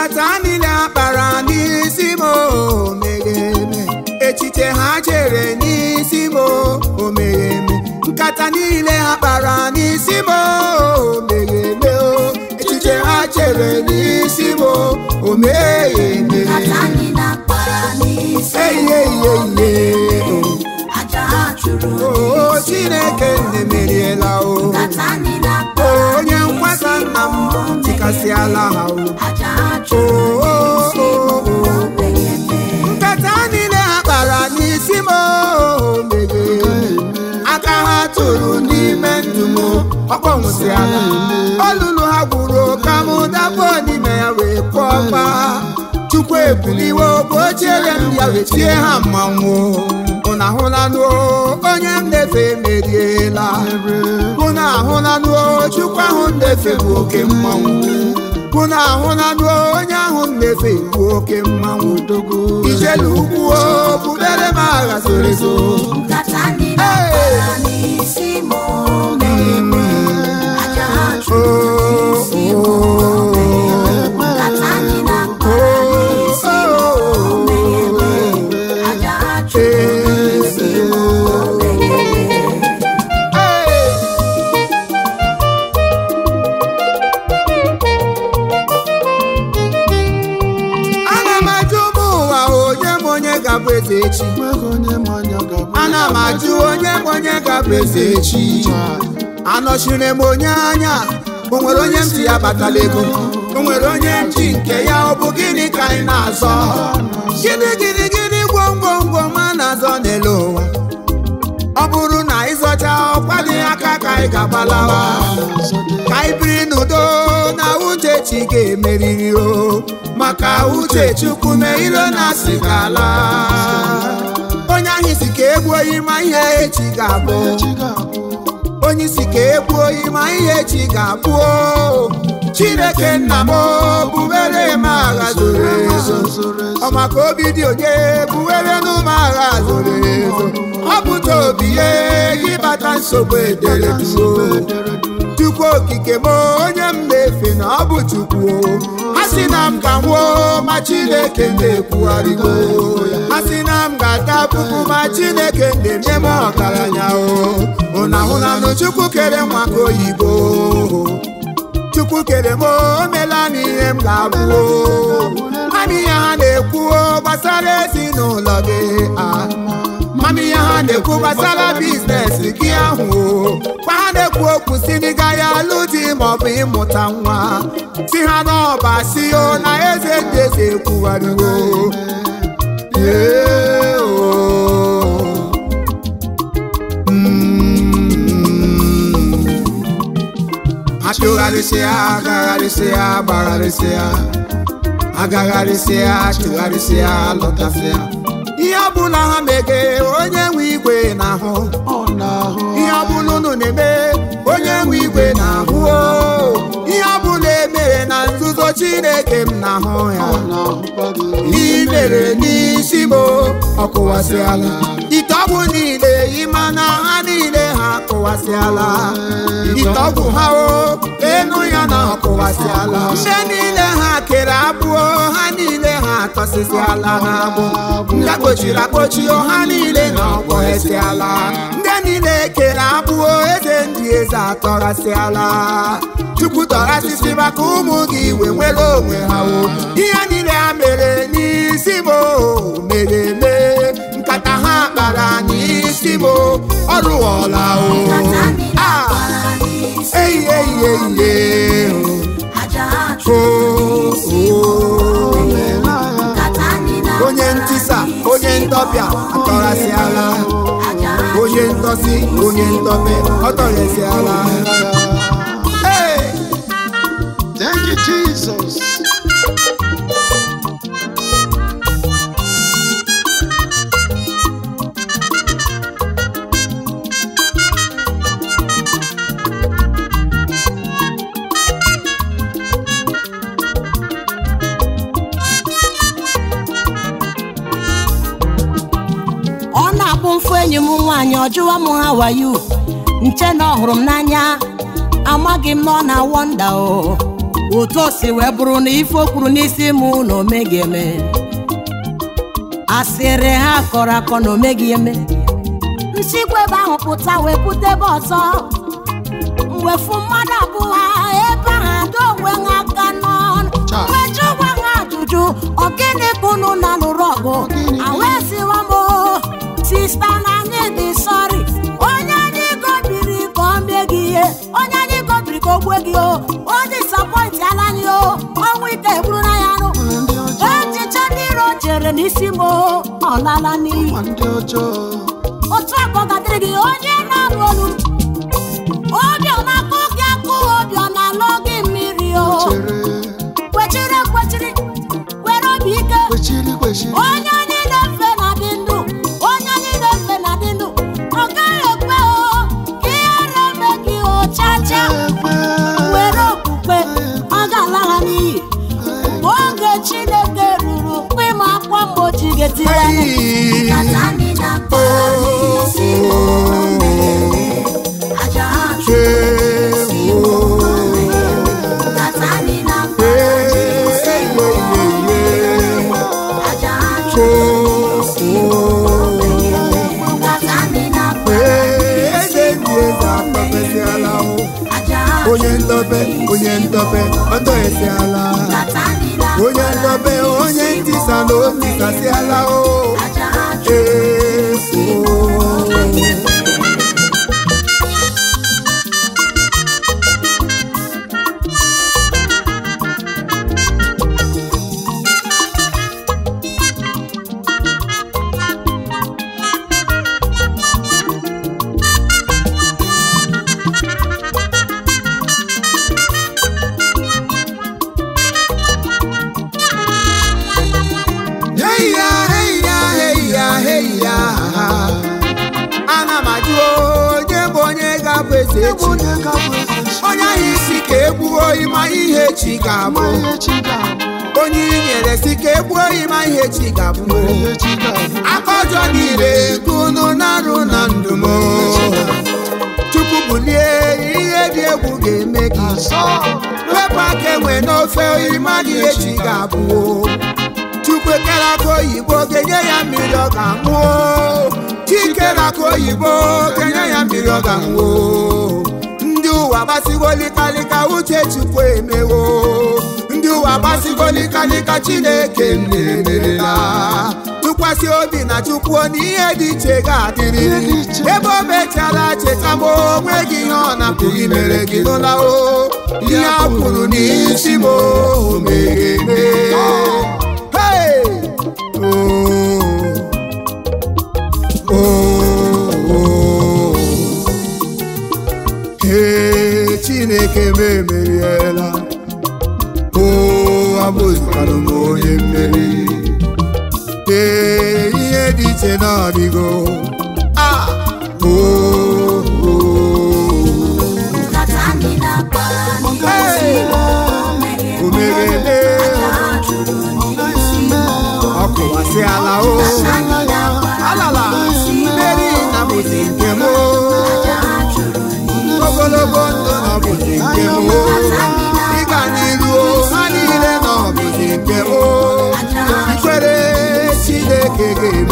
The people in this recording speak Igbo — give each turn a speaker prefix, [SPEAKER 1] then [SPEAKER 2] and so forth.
[SPEAKER 1] nkata niile ha kpara n'isi m o meghe eme echiche ha chere n'isi m o meghe eme nkata niile ha kpara n'isi m o meghe eme o echiche ha chere n'isi m o meghe eme
[SPEAKER 2] nkata anyị na-akpara n'isi
[SPEAKER 1] Eyiye iye iye
[SPEAKER 2] aja ha chụrụ
[SPEAKER 1] o Chineke nne meriela o
[SPEAKER 2] nkata anyị na-akpara
[SPEAKER 1] onye nkwasa nna m tikasịala ha o
[SPEAKER 2] aja ha chụrụ n'isi o meghe eme
[SPEAKER 1] nkata niile ha kpara n'isi m o meghe aka ha tụrụ n'ime ndụ m ọkpọnwụsịala olulu ha gwuru ka m dapụ n'ime ya wee kpọọ gba chukwu ebuliwe obe ochiere m ya wee tie ha mmanwụ ụna ahụlanụ onye m na-efe emeriela ụna ahụlanụ chukwu ahụ m na-efe bụ oke mmanwụ ụna ahụlanụ onye ahụ m na-efe bụ oke mmanwụ ijelu ugwu o bubere m agha zoro ezo
[SPEAKER 2] nkata anyị na-akpara n'isi m o meghe eme aja ha chụrụ n'isi m o meghe eme nkata anyị na-akpara n'isi m o meghe eme aja ha chụrụ n'isi m o meghe eme
[SPEAKER 1] ana m ajụ ụmụ ụwa onye m onye ga-abụ eze echi ana m ajụ onye m onye ga-abụ eze echi anọchiri m onye anya o nwere onye m ji ya batala ego o nwere onye m ji nke ya ọ bụ gịnị ka anyị na-azọ gịnị gịnị gịnị gwomgwomgwom a na-azọ n'elu ụwa ọ bụrụ na ịzọcha ọkwa dị aka ka anyị ga-agbalawa ka anyị biri n'udo na uche chi ga-emeriri o maka uche chukwu mee ilo na asị ga-ala onye ahụ si ka egbuo ma ihe echi ga-abụ onye isi ka egbuo ma ihe echi ga-abụ o. chineke nna m o, bubere m agha zoro ezo ọ maka obi dị onye buwere n'ụmụ agha zoro ezo ọ pụta obi ye gị bata nsogbu edere duo chukwu okike m onye m na-efe na ọ bụ chukwu o. ha si na m ga nwụọ ma chineke na-ekwugharịgo ha si na m ga-ata puku ma chineke na-eme m ọgaranya o ụna hụlanụ chukwu kere nwa ka oyibo chukwu kere m o meela m ihe m ga-abụ o mami ya ha na-ekwu o gbasara ezinụlọ gị ah. mami ya ha na-ekwu gbasara biznes gị ahụ o kwa ha na-ekwu okwu si n'ịga ya alụ di maọbụ ịmụta nwa si ha n'ọba si o na eze ndị eze ekwugharịwo Ee, o. Mm. achụgharịsịa agagharịsịa gbagharịsịa agagharịsịa chụgharịsịa lọtasịa ihe ọbụla ha mege onye nwe igwe na-ahụ ihe ọbụla unu na-eme onye nwe igwe na-ahụ o. ihe ọbụla emere na nzuzo chineke m na-ahụ ya ihe mere n'isi m ọ kụwasịala ite ọgwụ niile ịma na ha niile ha kụwasịala ite ọgwụ ha o enu ya na ọ kụwasịala ndị niile ha kere abụọ ha niile ha atọsịsịala n'agbụ ndị akpochiri akpochi o, ha niile na ọkpọghesịala ndị niile kere abụọ eze ndị eze atọghasịala chukwu tọghasịsị maka ụmụ gị iwe nwere onwe ha o ihe niile ha mere n'isi m o, mere eme nkata ha kpara n'isi m o, ọ rụọla o
[SPEAKER 2] nkata anyị
[SPEAKER 1] Ah,
[SPEAKER 2] na-akpara n'isi
[SPEAKER 1] eyi eyi eyi eyi
[SPEAKER 2] aja ha
[SPEAKER 1] o
[SPEAKER 2] chụrụ
[SPEAKER 1] o o
[SPEAKER 2] nkata anyị na-akpara
[SPEAKER 1] onye ntisa onye ndọbịa atọrasịala
[SPEAKER 2] aja ha
[SPEAKER 1] onye ndọsi onye ndọbe ọtọghesiala Hey!
[SPEAKER 3] Thank you, Jesus.
[SPEAKER 4] ọ na-akpụ mfu enyi m nwaanyị ọ jụwa m ha wayo nche na ọ hụrụ m n'anya amaghị m na ọ na-awọnda o otu o si wee bụrụ na ife o kwuru n'isi mụ na o meghị eme asịrị ha kọrọ akọ na o meghị eme nsikwa ebe ahụ pụta wee pụta ebe ọzọ mwefu mmadụ abụọ ebe ahụ ada onwe ha aka n'ọnụ
[SPEAKER 3] Cha.
[SPEAKER 4] wee jụgwa ha ajụjụ ọ gịnị ka unu na lụrụ ọgụ awesiwa m o, sista na anyị dị sọrị onye anyị gobiri ka ọ mee gị ihe onye anyị gobiri ka o gbue gị o o disapọntị ala anyị o ọnwụ ike egburu na ya nụ
[SPEAKER 3] ndị ọjọọ
[SPEAKER 4] echiche ndị iro chere n'isi m o, ọ lala n'iyi
[SPEAKER 3] ma ndị ọjọọ
[SPEAKER 4] otu a ka ọ ga-adịrị gị onye na-alụ olu obi ọ na-akụ gị akụ obi ọ na-alụ gị mmiri o
[SPEAKER 3] chere
[SPEAKER 4] kwechiri ekwechiri were obi ike
[SPEAKER 3] kwechiri kwechiri
[SPEAKER 4] onye anyị na-efe na-adị ndụ onye anyị na-efe na-adị ndụ ọ gaghị ekwe o ka ihere eme gị o chacha
[SPEAKER 3] ekwe
[SPEAKER 4] were okwukwe ọ ga-ala ha n'iyi oge chineke ruru mgbe ịma akwa mgbochi ga-etiri anyị
[SPEAKER 1] Hey.
[SPEAKER 2] Nkata anyị na-akpa n'isi m mere aja ha chụrụ n'isi m mere nkata anyị na-akpa n'isi m mere aja ha chụrụ n'isi m mere nkata anyị na-akpa
[SPEAKER 1] eze ndị eze akpọpesịala o.
[SPEAKER 2] aja ha
[SPEAKER 1] onye ndobe onye ndobe ọtọ esiala
[SPEAKER 2] nkata anyị na-akpa
[SPEAKER 1] onye ndobe onye ntisa na o tisasịala o
[SPEAKER 2] aja ha chụrụ
[SPEAKER 1] Ee, o. Hey ya, hey ya, hey ya, hey ya. ana m ajụ onye bụ onye ga-abụ eze echi
[SPEAKER 3] onye ga-abụ eze chi
[SPEAKER 1] onye ahụ isi ka egbuo oyi ma ihe chi
[SPEAKER 3] ma
[SPEAKER 1] ga-abụ
[SPEAKER 3] ihe chi ga-abụ
[SPEAKER 1] onye i nyere si ka egbuo oyi ma ihe chi ga-abụ
[SPEAKER 3] ihe chi ga-abụ
[SPEAKER 1] aka ọjọọ niile ka unu na-arụ na ndụ m chukwu bulie ihe dị egwu ga-eme gị
[SPEAKER 3] asọ
[SPEAKER 1] wepụ aka enwe n'ofe ịmaghị ihe chi ga-abụ chukwu ekere aka oyibo ga-enye ya mmiri ọ ga-aṅụ chikere aka oyibo ga-enye ya mmiri ọ ga-aṅụ ndị ụwa gbasigo likalika uche chukwu emewo ndị ụwa gbasigo likalika chineke merela tụkwasị obi na chukwu na ihe dị iche ga-adịrịrị
[SPEAKER 3] Ihe dị iche.
[SPEAKER 1] ebe o mechara cheta ma onwe gị ihe ọ na-apụghị mere gị n'ụla o ihe a kwuru n'isi m o mere eme Hey! Oh. Oh. Hey, chineke m emeriela o abụzikwara m onye mmeri ee ihe dị iche n'ọdịgo Ah! Oh, oh.
[SPEAKER 2] nkata anyị na-akpa n'isi m
[SPEAKER 1] o mere eme
[SPEAKER 2] aja ha chụrụ n'isi m
[SPEAKER 1] ọ kụwasịala o alala mmeri na bụzi nke m ogologo ndụ na bụzi nke m ịga n'iru ha niile na ọ bụzi nke m ikwere chineke ga-eme